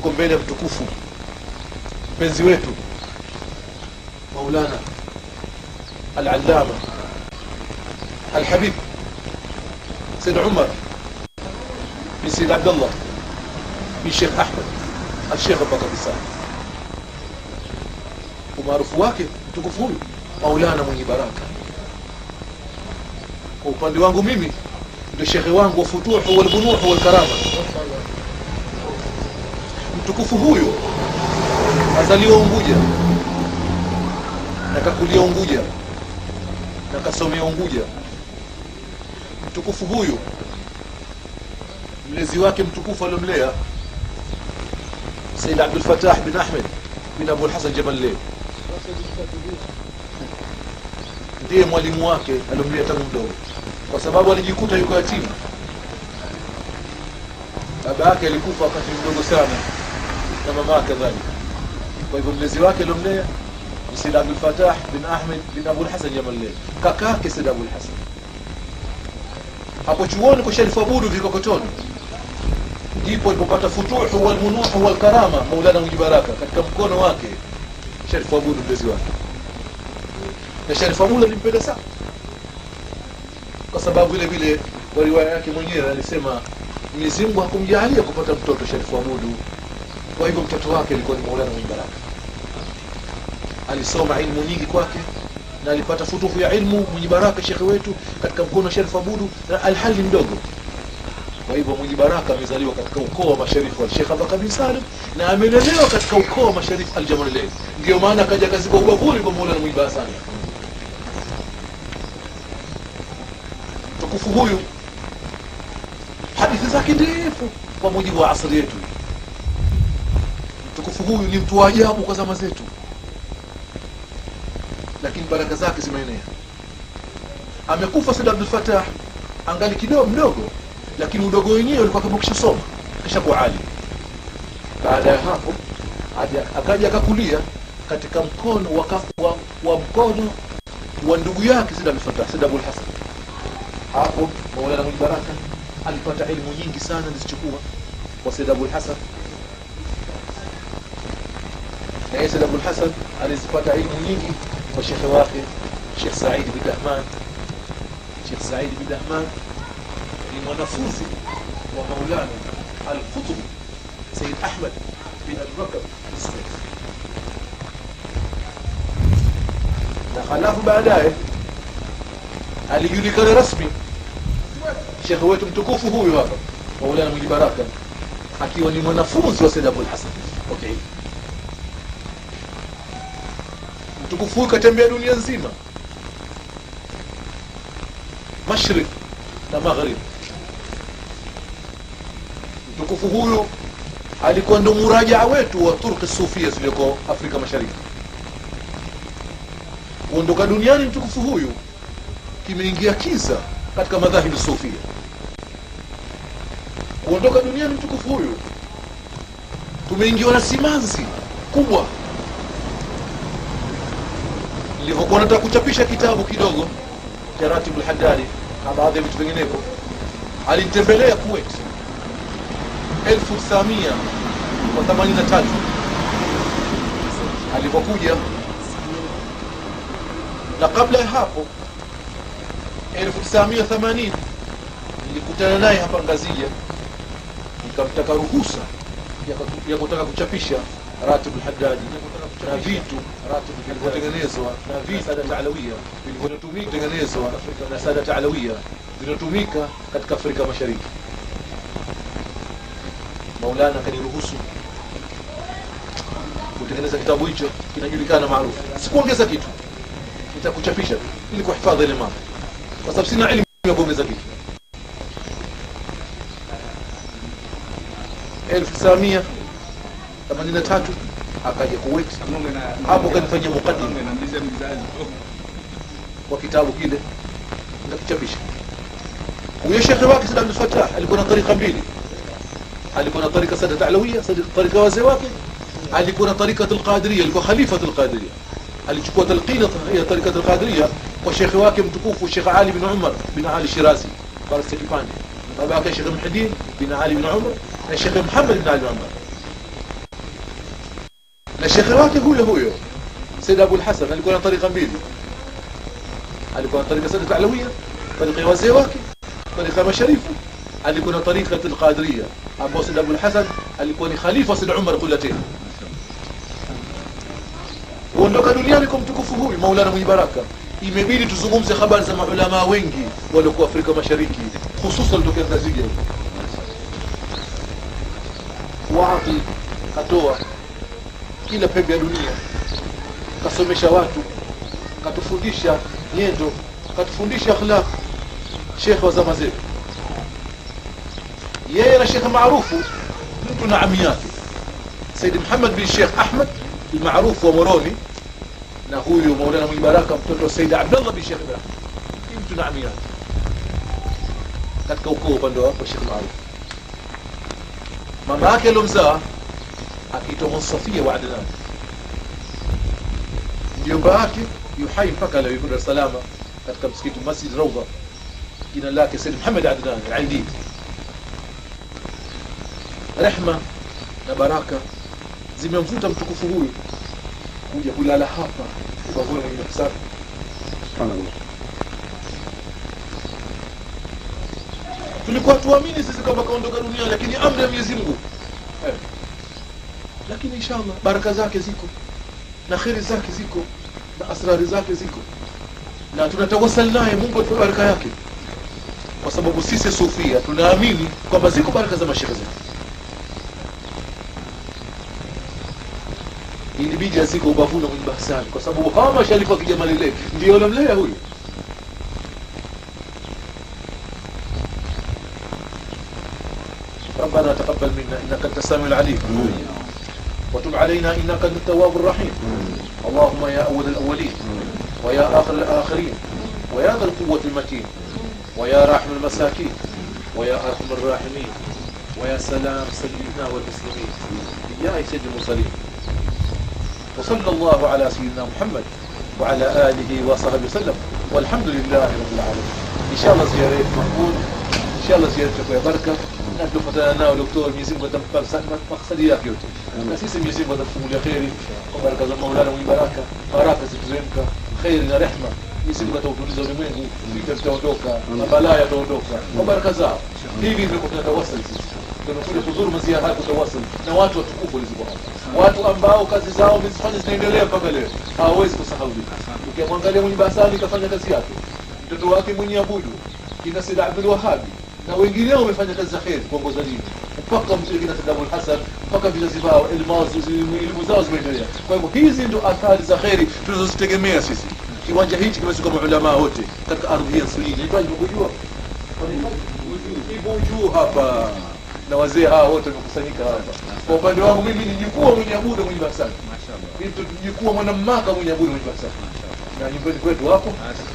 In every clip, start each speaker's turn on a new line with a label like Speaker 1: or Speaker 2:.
Speaker 1: tuko mbele ya mtukufu mpenzi wetu maulana al-allama al-habib said umar bin said abdullah bin sheikh ahmed al-sheikh abubakar bisa umaarufu wake mtukufu huyu maulana mwenye baraka kwa upande wangu mimi ndio shekhe wangu wa futuhu walbunuhu walkarama mtukufu huyu azaliwa Unguja na kakulia Unguja na kasomea Unguja. Mtukufu huyu mlezi wake mtukufu aliomlea Said Abdul Fattah bin Ahmed bin Abul Hasan Jaballe ndiye mwalimu wake aliomlea tangu mdogo, kwa sababu alijikuta yuko yatima. Baba yake alikufa wakati mdogo sana na mama yake kadhalika. Kwa hivyo mlezi wake aliomlea ni Said Abdul Fattah bin Ahmed bin Abul Hasan Jaballe, kaka yake Said Abul Hasan. Hapo chuoni kwa Sharifu Abudu Vikokotoni ndipo alipopata futuhu walmunuhu walkarama Maulana Mwenye Baraka katika mkono wake Sharifu Abudu mlezi wake, na Sharifu Abudu alimpenda sana kwa sababu vile vile kwa riwaya yake mwenyewe alisema Mwenyezi Mungu hakumjalia kupata mtoto Sharifu Abudu, kwa hivyo mtoto wake alikuwa ni Maulana Mwenye Baraka. Alisoma ilmu nyingi kwake na alipata futuhu ya ilmu Mwenye Baraka shekhe wetu katika mkono wa Sharifu Abudu na alhali mdogo kwa hivyo Mwenye Baraka amezaliwa katika ukoo wa masharifu wa Sheikh Abubakar bin Salim na amelelewa katika ukoo wa masharifu Aljamalalain. Ndio maana akaja kazikwa ubavuni kwa Maulana Mwenye Baraka sana. Mtukufu huyu hadithi zake ndefu kwa mujibu wa asri yetu. Mtukufu huyu ni mtu wa ajabu kwa zama zetu, lakini baraka zake zimeenea. Amekufa Said Abdul Fattah angali kidogo mdogo lakini udogo wenyewe ulikuwa kama kishasoma kisha kuwa ali. Baada ya hapo aja- akaja akakulia katika mkono wa, kaf- wa, wa mkono wa ndugu yake Said Abdul Fattah, Said Abul Hasan. Hapo Maulana Mwenye Baraka alipata elimu nyingi sana alizichukua kwa Said Abul Hasan, na yeye Said Abul Hasan alizipata elimu nyingi kwa shekhe wake Sheikh Said bin Dahman. Sheikh Said bin Dahman ni mwanafunzi wa Maulana Al-Qutb Said Ahmad bin Abubakar As-Siddiq. Na halafu baadaye alijulikana rasmi shekhe wetu mtukufu huyu hapa Maulana Mwenye Baraka akiwa ni mwanafunzi wa Said Abul Hasan. Okay. Mtukufu huyu katembea dunia nzima, mashrik na maghrib. Mtukufu huyu alikuwa ndo murajaa wetu wa turki sufia zilizoko Afrika Mashariki. Kuondoka duniani mtukufu huyu kimeingia kiza katika madhahibu sufia. Kuondoka duniani mtukufu huyu tumeingiwa na simanzi kubwa. Nilivyokuwa nataka kuchapisha kitabu kidogo cha Ratibul Haddadi na baadhi ya vitu vinginevyo, alinitembelea Kuwait 1983 alipokuja, na kabla ya hapo 1980 nilikutana naye hapa Ngazija, nikamtaka ruhusa ya- ya kutaka kuchapisha Ratibul Haddadi na vitu vilivyotengenezwa na vitu Sadat Alawia vilivyotumika kutengenezwa na Sadat Alawia vinatumika katika Afrika Mashariki. Maulana akaniruhusu kutengeneza kitabu hicho, kinajulikana maarufu. Sikuongeza kitu, nitakuchapisha tu ili kuhifadhi ile mambo, kwa sababu sina elimu ya kuongeza kitu. elfu tisa mia themanini na tatu akaja Kuwait, hapo kanifanyia mukaddima kwa kitabu kile nikakichapisha. Huyo shekhe wake Said Abdul Fattah alikuwa na tarika mbili, alikuwa na tarika Sadat Alawia, Sadat- tarika wazee wake, alikuwa na tarika Alqadiria, alikuwa khalifa Alqadiria. Alichukua talqina ya tarika Alqadiria kwa shekhe wake mtukufu Sheikh Ali bin Umar bin Ali Shirazi Barasta Kipande, baba yake Sheikh Muhyiddin bin Ali bin Umar na Sheikh Muhammad bin Ali bin Umar. na shekhe wake huyo huyo Said Abul Hasan alikuwa na tarika mbili alikuwa na tarika Sadat Alawia tarika ya wazee wake tarika ya masharifu alikuwa na tarika al-Qadiriyya ambao Said Abul Hasan alikuwa ni khalifa Said Umar Qulatain kuondoka duniani kwa mtukufu huyu Maulana mwenye baraka imebidi tuzungumze habari za maulama wengi waliokuwa Afrika Mashariki hususan tokea Tanzania wapi katoa kila pembe ya dunia kasomesha watu katufundisha nyendo katufundisha akhlaq shekhe wa zama zetu yeye na shekhe maarufu mtu na ami yake Said Muhammad bin Sheikh Ahmad maarufu wa Moroni na huyu Maulana mwenye baraka mtoto wa Said Abdullah bin Sheikh Ibrahim mtu na ami yake katika ukoo upande wa Sheikh maarufu mama yake alomzaa akiitwa Musafia wa Adnan mjomba wake yuhai mpaka leo yuko Dar es Salaam katika msikiti Masjid Rawda jina lake Said Muhammad Adnan al-Aidi rehma na baraka zimemvuta mtukufu huyu kuja kulala hapa ubavuni mwenye safi tulikuwa tuamini sisi kwamba kaondoka dunia lakini amri ya Mwenyezi Mungu eh. lakini inshallah baraka zake ziko na kheri zake ziko na asrari zake ziko na tunatawasal naye Mungu atupe baraka yake kwa sababu sisi sufia tunaamini kwamba ziko baraka za mashehe zetu ilibidi aziko ubavuni mwenye bahsani kwa sababu hawa masharifu wa kijamalile ndio wanamlea huyu ربنا تقبل منا انك انت السميع العليم وتب علينا انك انت التواب الرحيم اللهم يا اول الاولين ويا اخر الاخرين ويا ذا القوه المتين ويا راحم المساكين ويا ارحم الراحمين ويا سلام سيدنا والمسلمين يا سيد المرسلين وصلى الله على سيدنا محمد وعلى آله وصحبه وسلم والحمد لله رب العالمين إن شاء الله زيارة مقبول إن شاء الله زيارتك يا بركة نحن فتنا دكتور ميزين بدم مقصدي yake yote na sisi Mwenyezi Mungu atatufungulia kheri kwa baraka za Maulana mwenye baraka baraka zituzemka kheri na rehma Mwenyezi Mungu atautuliza ulimwengu vita vitaondoka na balaa yataondoka kwa baraka zao hivi ndivyo tunatawasali sisi tunakuja kuzuru maziara haya kutawasali na watu watukufu waliziko hapa watu ambao kazi zao wamezifanya zinaendelea mpaka leo hawawezi kusahaulika ukimwangalia mwenye basani kafanya kazi yake mtoto wake mwenye abudu kina Said Abdul Wahabi na wengineo wamefanya kazi za kheri kuongoza dini mpaka mzee kina Said Abdul Hasan mpaka vizazi vao elimu zao zimeendelea kwa hivyo hizi ndo athari za kheri tunazozitegemea sisi kiwanja hichi kimezunguka maulamaa wote katika ardhi hii ya Swahili nahitaji kujua ipo juu hapa na wazee hawa wote wamekusanyika hapa kwa upande wangu mimi ni jukua mwenye abudu mwenye basani mimi jukua mwana mmaka mwenye abudu mwenye basani na nyumbani kwetu hapo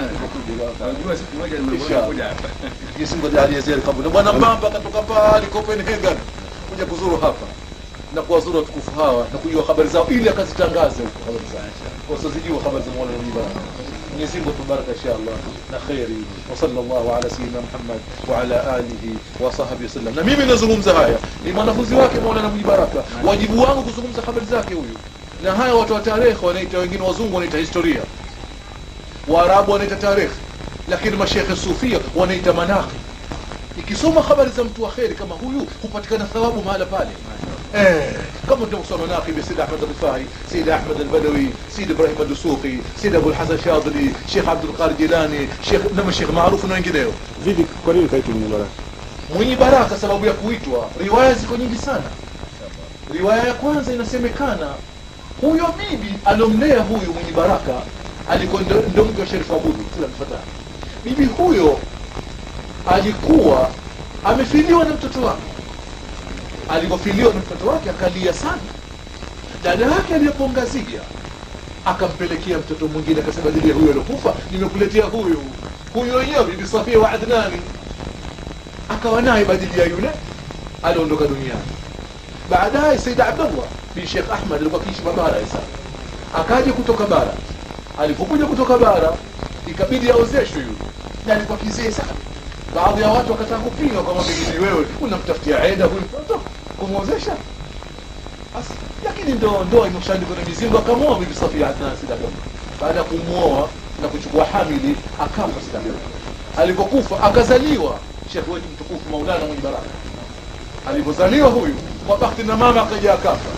Speaker 1: Yesu ngoja aliyezer kabla na bwana Mbamba katoka pale Copenhagen kuja kuzuru hapa na kuwazuru watukufu hawa na kujua habari zao ili akazitangaze huko habari zao wasizijua habari za Mola Mwenyezi Mungu Mwenyezi Mungu tubaraka inshallah na khairi wa sallallahu ala sayyidina Muhammad wa ala alihi wa sahbihi wasallam na mimi nazungumza haya ni mwanafunzi wake Maulana Mwenye Baraka wajibu wangu kuzungumza habari zake huyu na haya watu wa tarehe wanaita wengine wazungu wanaita historia waarabu wanaita tarehe lakini mashekhe sufia wanaita manaqib ikisoma habari za mtu wa kheri kama huyu hupatikana thawabu mahala pale eh kama tunavyosoma manaqib ya Sayyid Ahmad al-Rifai Sayyid Ahmad al-Badawi Sayyid Ibrahim al-Dusuqi Sayyid Abu al-Hasan Shadili Sheikh Abdul Qadir Jilani Sheikh na mashekhe maarufu na wengineo
Speaker 2: Vipi, kwa nini kaitwa Mwenye Baraka?
Speaker 1: mwenye baraka sababu ya kuitwa riwaya ziko nyingi sana riwaya ya kwanza inasemekana huyo bibi alomlea huyu mwenye baraka alikuwa ndo ndo mke wa Sharif Abudu kila mfatana bibi huyo alikuwa amefiliwa na mtoto wake alipofiliwa na mtoto wake akalia sana dada yake aliyepongazia akampelekea mtoto mwingine akasema dili huyo aliokufa nimekuletea huyu huyu wenyewe bibi Safia wa Adnani akawa naye badili ya yule aliondoka duniani baadaye Said Abdullah bin Sheikh Ahmad alikuwa akiishi bara sasa akaja kutoka bara alipokuja kutoka bara ikabidi aozeshwe yule na alikuwa kizee sana baadhi ya watu wakataka kupinga kwamba pengine wewe unamtafutia aida huyu mtoto kumwozesha basi lakini ndo ndoa imeshaandikwa na Mwenyezi Mungu akamwoa bibi Safia Adnan Sidaka baada ya kumwoa na kuchukua hamili akafa Sidaka alipokufa akazaliwa shekhe wetu mtukufu Maulana mwenye baraka alipozaliwa huyu kwa bahati na mama akaja akafa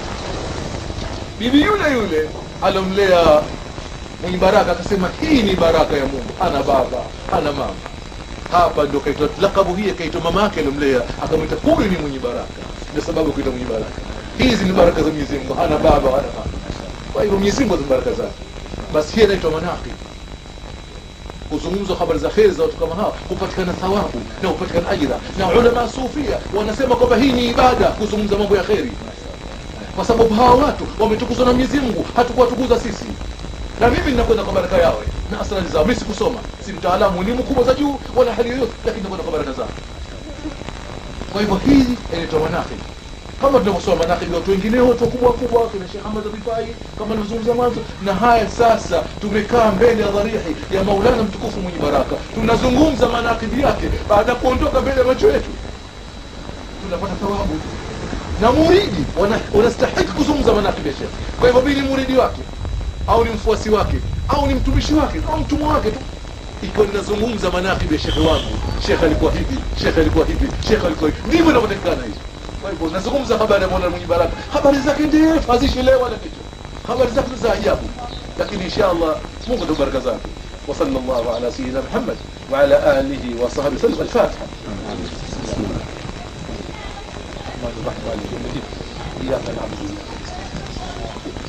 Speaker 1: bibi yule yule alomlea mwenye baraka akasema hii ni baraka ya Mungu ana baba ana mama hapa ndo kaitwa lakabu hii kaitwa mama yake alomlea akamwita huyu ni mwenye baraka ndio sababu kuita mwenye baraka hizi ni baraka za Mwenyezi Mungu hana baba hana mama kwa hivyo Mwenyezi Mungu ana baraka zake basi hii inaitwa manaqib kuzungumzwa habari za kheri za watu kama hawa hupatikana thawabu na hupatikana ajira na ulama sufia wanasema kwamba hii ni ibada kuzungumza mambo ya kheri kwa sababu hawa watu wametukuzwa na Mwenyezi Mungu hatukuwatukuza sisi na mimi ninakwenda kwa baraka yao na asrari zao mimi sikusoma si mtaalamu ni mkubwa za juu wala hali yoyote lakini nakwenda kwa baraka zao kwa hivyo hii inaitwa manaqib kama tunavyosoma manaqib ya watu wengine wote wakubwa wakubwa kina Sheikh Ahmad Rifai kama nilivyozungumza mwanzo na haya sasa tumekaa mbele ya dharihi ya Maulana mtukufu mwenye baraka tunazungumza manaqib yake baada ya kuondoka mbele ya macho yetu tunapata thawabu na muridi wana- wanastahiki kuzungumza manaqib ya Sheikh kwa hivyo mimi ni muridi wake au ni mfuasi wake au ni mtumishi wake au mtumwa wake tu ikiwa ninazungumza manaqib ya shekhe wangu shekhe alikuwa hivi shekhe alikuwa hivi shekhe alikuwa hivi ndivyo inavyotakikana hizo kwa hivyo nazungumza habari ya Mola mwenye baraka habari zake ndefu hazishelewa wala kitu habari zake za ajabu lakini insha Allah Mungu ndo baraka zake وصلى الله على سيدنا محمد وعلى آله وصحبه وسلم الفاتحة بسم الله الرحمن الرحيم إياك نعبد وإياك نستعين